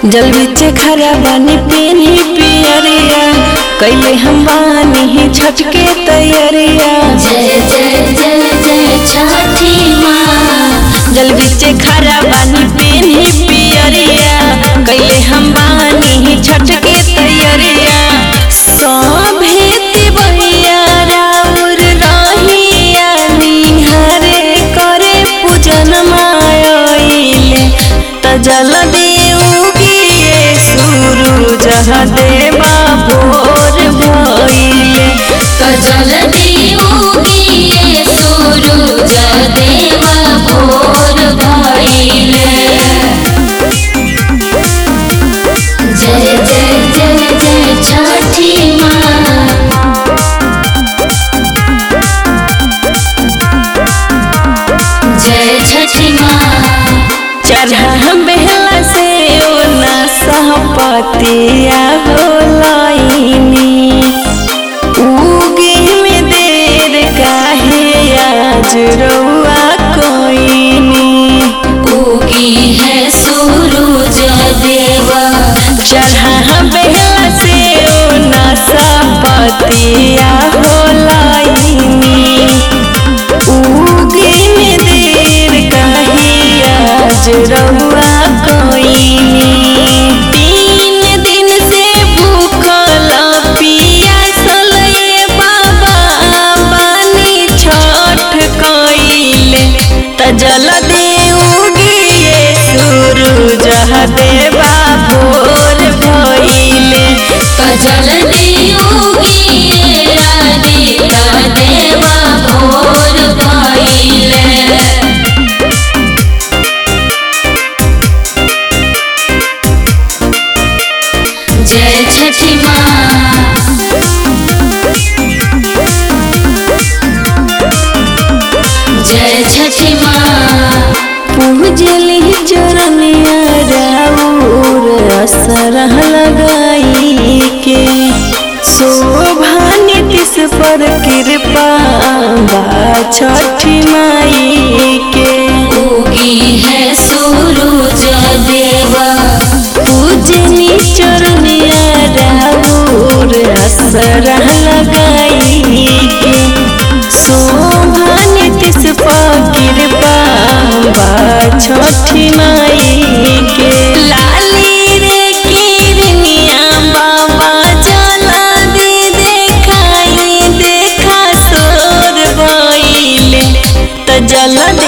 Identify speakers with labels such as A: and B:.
A: जल बिचे खरा बानी पेनी पियरिया कैले हम बानी छठ के तैयारिया
B: जय जय जय जय छठी माँ
A: जल बिचे खरा बानी पेनी पियरिया कैले हम बानी छठ के तैयारिया सभे तिवैया राउर रहिया निहारे करे पूजन मायले त जल देउगिए सूरज देवा भोर भइले
B: तो जल दियोगी सूरज देवा भोर भइले जय जय जय जय छठी माँ जय छठी माँ
A: चढ़ा बेला से ओना सहपतिया होलाइनी उगे में देर काहे आज रउआ कोइनी
B: उगी है सूरज देवा
A: चढ़ा बेला से ओना सहपतिया होलाइनी उगे में देर काहे आज रउआ कोइनी तीन दिन से भूखल पियासल ये बाबा बानी छठ कइले त जल देउगिए सूरज देवा भोर भइले
B: तो जल दियोगी आदित्य देवा भोर भइले जय छठी माँ जय छठी माँ
A: पूजली चरनिया राउर असरह लगाई के शोभा नीतिश पर कृपा बा छठी माई के
B: उगी है सूरज देवा
A: पूजनी चरनिया राउर असरह लगाई के शोभा नीतिश पर कृपा बा छठी माई के लाली रे किरनिया बाबा चला दे देखाई देखा सोर भइले त जल